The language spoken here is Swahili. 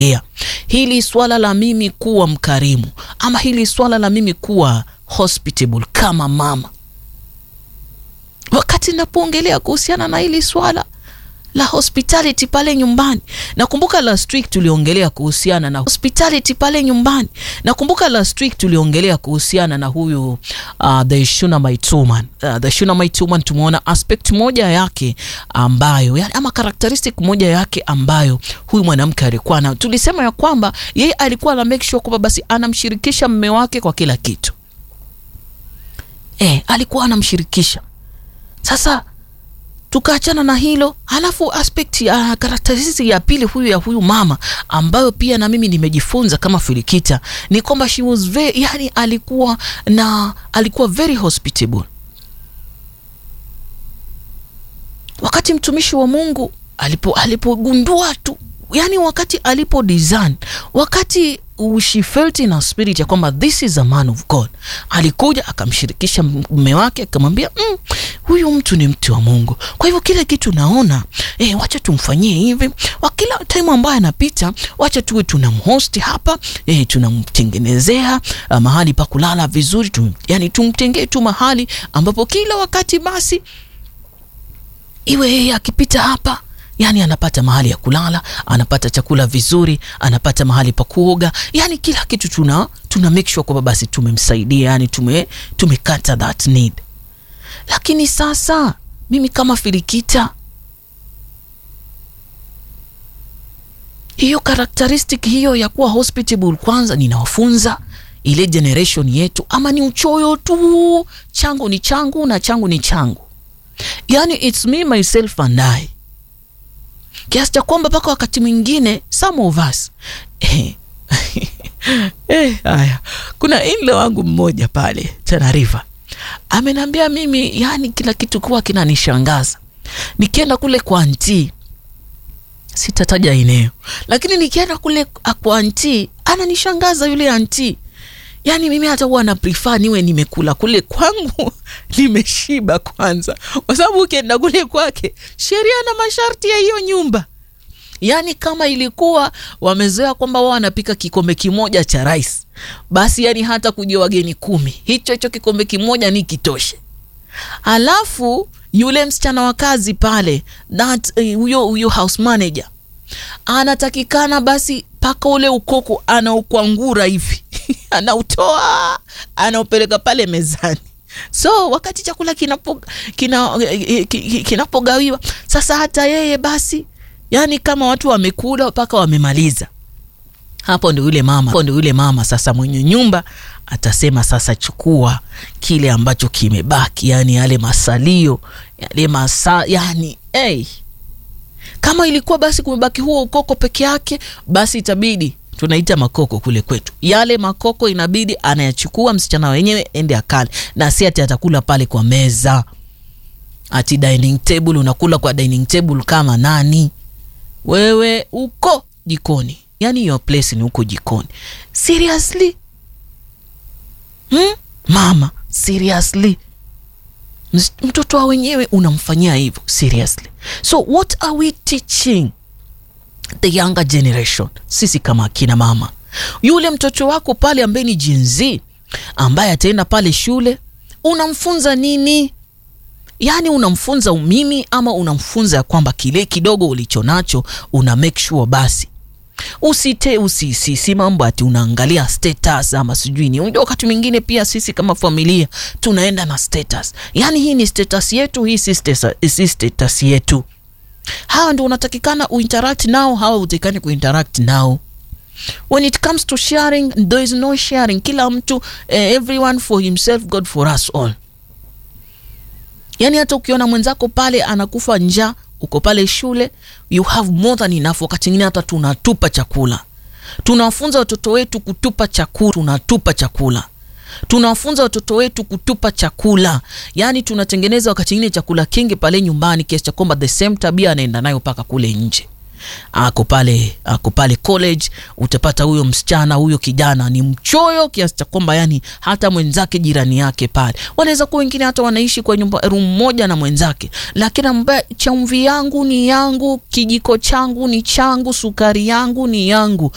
Yeah. Hili swala la mimi kuwa mkarimu ama hili swala la mimi kuwa hospitable kama mama, wakati napoongelea kuhusiana na hili swala la hospitality pale nyumbani, nakumbuka last week tuliongelea kuhusiana na hospitality pale nyumbani. Nakumbuka last week tuliongelea kuhusiana na huyu uh, the Shunammite woman uh, the Shunammite woman, tumeona aspect moja yake ambayo yani, ama characteristic moja yake ambayo huyu mwanamke alikuwa na, tulisema ya kwamba yeye alikuwa na make sure kwamba basi anamshirikisha mme wake kwa kila kitu eh, alikuwa anamshirikisha sasa tukaachana na hilo, halafu aspect ya karakteristics ya pili huyu ya huyu mama ambayo pia na mimi nimejifunza kama Filikita ni kwamba she was very, yani alikuwa na alikuwa very hospitable. Wakati mtumishi wa Mungu alipo alipogundua tu, yani wakati alipo design, wakati she felt in her spirit ya kwamba this is a man of God, alikuja akamshirikisha mume wake akamwambia, mm, huyu mtu ni mtu wa Mungu. Kwa hivyo kile kitu naona eh, wacha tumfanyie hivi, kila time ambayo anapita, wacha tuwe tunamhost hapa eh, tunamtengenezea uh, mahali pa kulala vizuri tum, yani tumtengee tu mahali ambapo kila wakati basi iwe yeye akipita hapa yani anapata mahali ya kulala, anapata chakula vizuri, anapata mahali pa kuoga, yani kila kitu tuna tuna make sure kwamba basi tumemsaidia, yani tume tumekata that need. Lakini sasa mimi kama Filikita, hiyo characteristic hiyo ya kuwa hospitable, kwanza ninawafunza ile generation yetu, ama ni uchoyo tu, changu ni changu na changu ni changu, yani it's me myself and I kiasi cha kwamba mpaka wakati mwingine some of us eh, eh, haya kuna inle wangu mmoja pale Tana River amenambia mimi, yani kila kitu kuwa kinanishangaza nikienda kule kwa anti, sitataja eneo, lakini nikienda kule kwa anti ananishangaza yule anti Yaani mimi hata huwa na prefer niwe nimekula kule kwangu nimeshiba kwanza, kwa sababu ukienda kule kwake sheria na masharti ya hiyo nyumba. Yaani kama ilikuwa wamezoea kwamba wao wanapika kikombe kimoja cha rice, basi yani hata kuja wageni kumi, hicho hicho kikombe kimoja ni kitoshe. Alafu yule msichana wa kazi pale that huyo uh, huyo house manager anatakikana basi paka ule ukoko anaukwangura hivi anautoa anaupeleka pale mezani. So wakati chakula kinapo kina, kinapogawiwa sasa, hata yeye basi, yani kama watu wamekula mpaka wamemaliza, hapo ndio yule mama, hapo ndio yule mama sasa mwenye nyumba atasema sasa, chukua kile ambacho kimebaki, yani yale masalio yale masa, yani hey. Kama ilikuwa basi kumebaki huo ukoko peke yake, basi itabidi tunaita makoko kule kwetu, yale makoko inabidi anayachukua msichana wenyewe ende akale, na si ati atakula pale kwa meza, ati dining table. Unakula kwa dining table kama nani wewe? Uko jikoni, yani your place ni huko jikoni. Seriously hmm? Mama, seriously mtoto wa wenyewe unamfanyia hivyo seriously? So what are we teaching the younger generation? Sisi kama akina mama, yule mtoto wako pale ambaye ni Gen Z ambaye ataenda pale shule, unamfunza nini? Yaani unamfunza umimi ama unamfunza ya kwamba kile kidogo ulicho nacho una make sure basi usite usisi si mambo ati unaangalia status ama sijui ni. Unajua, wakati mwingine pia sisi kama familia tunaenda na status, yaani hii ni status yetu, hii si status, si status yetu. Hawa ndio unatakikana uinteract nao, hawa utakikani kuinteract nao. When it comes to sharing, there is no sharing. Kila mtu eh, everyone for himself, God for us all. Yaani hata ukiona mwenzako pale anakufa njaa uko pale shule, you have more than enough. Wakati mwingine hata tunatupa chakula, tunawafunza watoto wetu kutupa chakula, tunatupa chakula, tunawafunza watoto wetu kutupa chakula. Yani tunatengeneza wakati mwingine chakula kingi pale nyumbani, kiasi cha kwamba the same tabia anaenda nayo mpaka kule nje. Ako pale ako pale college, utapata huyo msichana huyo kijana ni mchoyo kiasi cha kwamba yani hata mwenzake jirani yake pale wanaweza kuwa wengine hata wanaishi kwa nyumba room moja na mwenzake, lakini ambaye chumvi yangu ni yangu, kijiko changu ni changu, sukari yangu ni yangu,